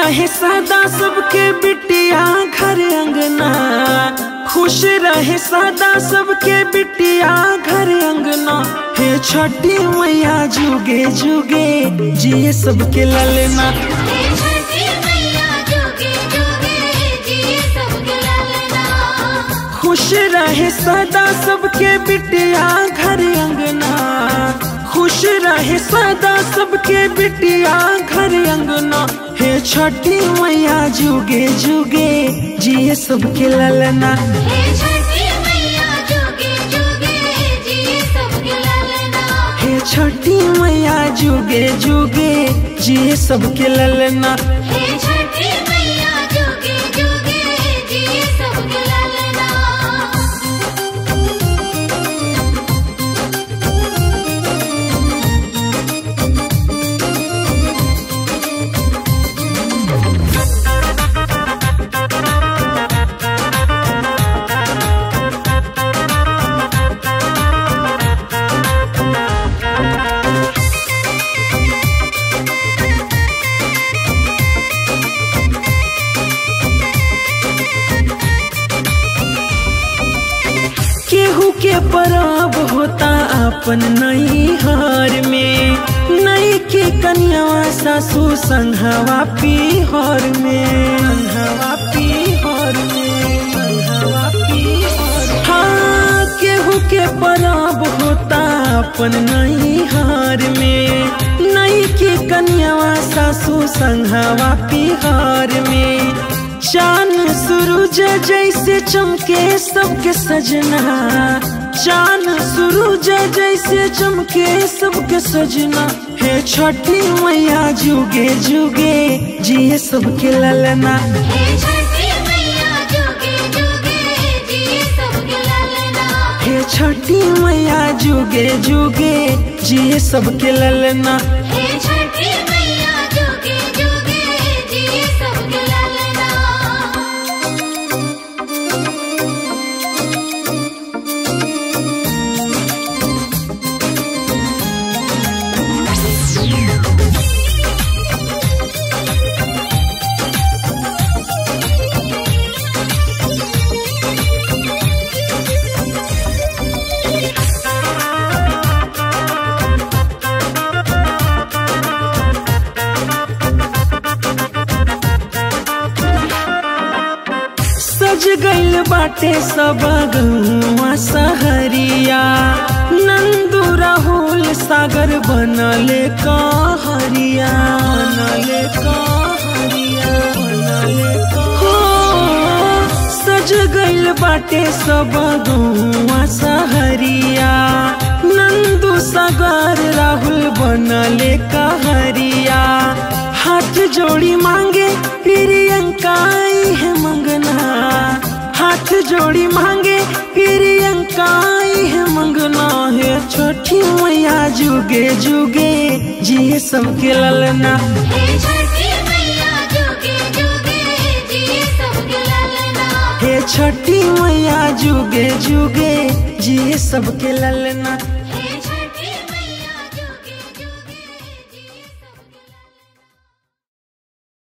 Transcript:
रहे सदा सबके बिटिया घर अंगना खुश रहे सदा सबके बिटिया घर अंगना हे छठी मैया जुगे जुगे जिए सबके ललना हे छठी मैया जोगे जोगे जिए सबके लालना खुश रहे सदा सबके बिटिया घर अंगना खुश रहे सदा सबके बिटिया घर अंगना हे छठी मैया जुगे जुगे जिए सबके ललना हे छठी मैया जोगे जोगे जिए सबके लालना हे छठी मैया जुगे जुगे जिए सबके ललना हे छठी मैया जोगे जोगे जिए सबके लालना केहू के परब होता अपन नई हार में नई के कन्यावा सासू संघवा पीहर में संघवा पीहर में संघवा पीहर हाँ केहू के परब होता अपन नई हार में नई के कन्यावा सासू संघवा पीहर में चान सूरज जैसे चमके सबके सजना चान सूरज जैसे चमके सबके सजना हे छठी मैया जुगे जुगे जिए सबके ललना हे छठी मैया जोगे जोगे जिए सबके लालना हे छठी मैया जुगे जुगे जिए सबके ललना हे छठी मैया जोगे जोगे जिए सबके लालना सज गइल बाटे सब गौवा सहरिया नंदू राहुल सागर बनले कहरिया बनले कहरिया बनले कह- हो सज गइल बाटे सब गौवा सहरिया नंदू सागर राहुल बनले कहरिया हाथ जोड़ी मांगे प्रियंका आई है मंगना हाथ जोड़ी मांगे प्रियंका आई है मंगना है छोटी मैया जुगे जुगे जिए सबके ललना हे छठी मैया जोगे जोगे जिए सबके लालना हे छठी मैया जुगे जुगे जिए सबके ललना